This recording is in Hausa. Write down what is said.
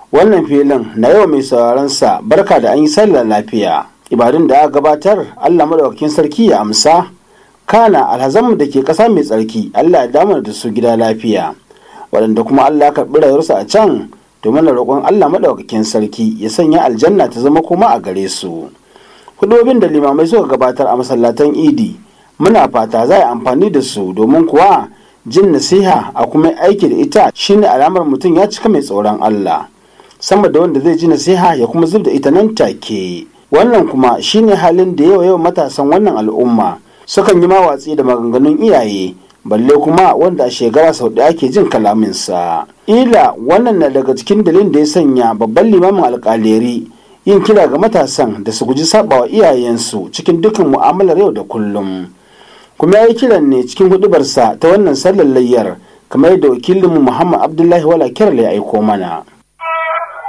wannan filin na yau mai sauraron sa barka da an yi sallar lafiya ibadun da aka gabatar allah madaukakin sarki ya amsa kana alhazanmu da ke ƙasa mai tsarki allah ya damar da su gida lafiya waɗanda kuma allah ya karɓi rayuwarsu a can domin da roƙon allah madaukakin sarki ya sanya aljanna ta zama kuma a gare su hudobin da limamai suka gabatar a masallatan idi muna fata za a amfani da su domin kuwa jin nasiha a kuma aiki da ita shine alamar mutum ya cika mai tsoron allah sama da wanda zai ji nasiha ya kuma zub da ita nan take wannan kuma shine halin da yawa yawan matasan wannan al'umma sukan yi mawatsi da maganganun iyaye balle kuma wanda a shekara sau ɗaya ke jin kalaminsa ila wannan na daga cikin dalilin da ya sanya babban limamin alƙaleri yin kira ga matasan da su guji sabawa iyayensu cikin dukkan mu'amalar yau da kullum kuma ya yi kiran ne cikin hudubarsa ta wannan sallar layyar kamar yadda wakilinmu muhammad abdullahi wala kirar ya aiko mana